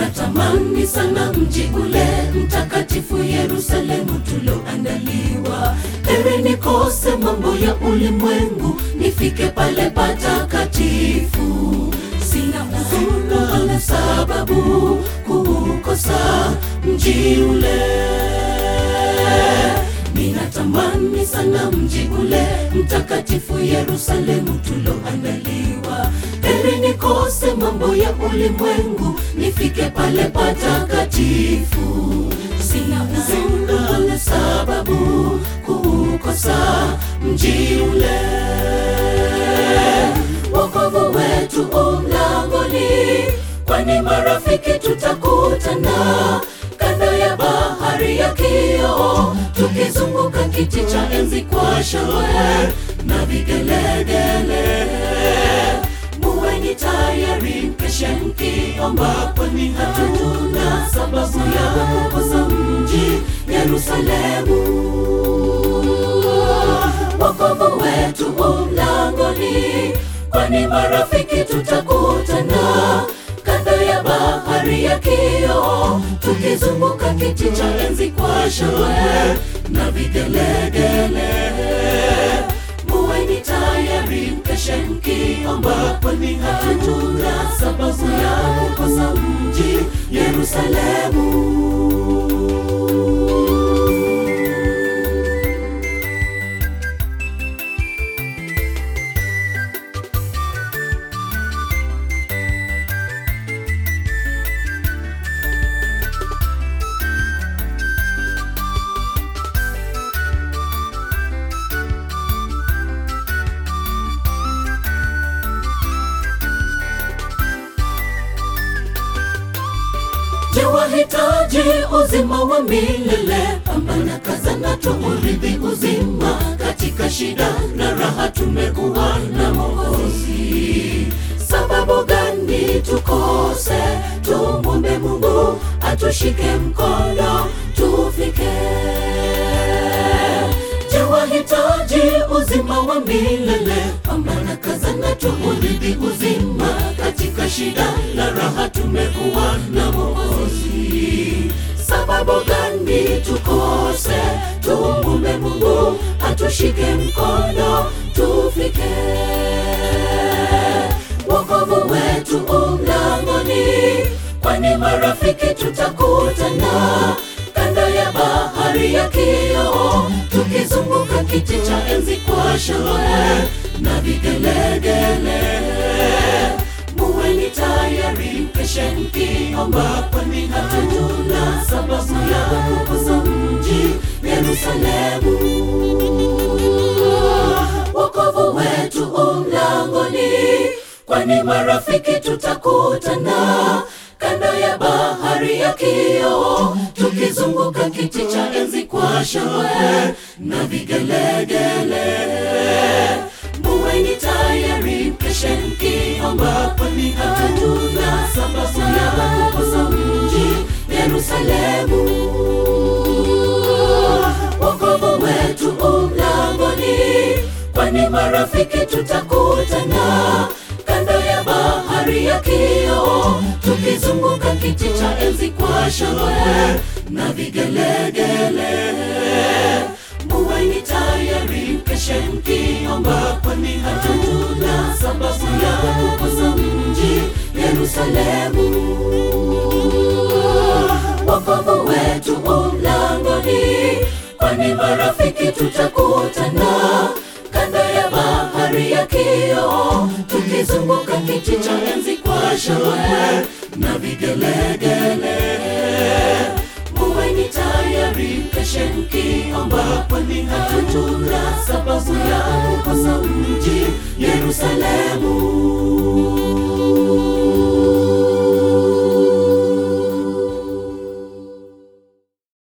Ninatamani sana mji ule mtakatifu Yerusalemu tulioandaliwa. Heri nikose mambo ya ulimwengu, nifike pale patakatifu. Sina huzuni wala sababu kuukosa mji ule. Ninatamani sana mji ule mtakatifu Yerusalemu tuloandaliwa. Heri nikose mambo ya ulimwengu, nifike pale patakatifu. Sina huzuni wala sababu kuukosa mji ule. Wokovu wetu u mlangoni, kwani marafiki tutakutana kando ya bahari ya kioo, tukizunguka kiti cha enzi kwa shangwe na vigelegele. Muweni tayari, mkeshe mkiomba, kwani hatuna sababu ya kukosa mji Yerusalemu. Wokovu wetu u mlangoni, kwani marafiki tutakutana kando ya bahari ya kioo, tukizunguka kiti cha enzi kwa shangwe na vigelegele. Muweni tayari, mkeshe mkiomba, kwani hatuna sababu ya kukosa mji Yerusalemu. Je, wahitaji uzima wa milele? Pambana, kazana, tuurithi uzima. Katika shida na raha tumekuwa na Mwokozi. Sababu gani tukose? Tumwombe Mungu atushike mkono tufike. Je, wahitaji uzima wa milele? Pambana, kazana, tuurithi uzima. Katika shida na raha tumekuwa na Mwokozi. Sababu gani tukose? Tumwombe Mungu atushike mkono tufike. Wokovu wetu u mlangoni, kwani marafiki tutakutana kando ya bahari ya kioo, tukizunguka kiti cha enzi kwa shangwe na vigelegele. Muweni tayari, mkeshe mkiomba, kwani hatuna sababu ya kukosa mji Yerusalemu. Wokovu wetu u mlangoni, kwani marafiki tutakutana kando ya bahari ya kioo, tukizunguka kiti cha enzi kwa shangwe na vigelegele. Muweni tayari, mkeshe mkiomba, kwani hatuna sababu ya kukosa mji Yerusalemu. Wokovu wetu u mlangoni, kwani marafiki tutakutana kando ya bahari ya kioo, tukizunguka kiti cha enzi kwa shangwe na vigelegele. Muweni tayari, mkeshe mkiomba, kwani hatuna sababu ya kukosa mji Yerusalemu. Wokovu wetu u mlangoni, kwani marafiki tutakutana kando ya bahari ya kioo, tukizunguka kiti cha enzi kwa shangwe na vigelegele. Muweni tayari, mkeshe mkiomba, kwani hatuna sababu ya kukosa mji Yerusalemu.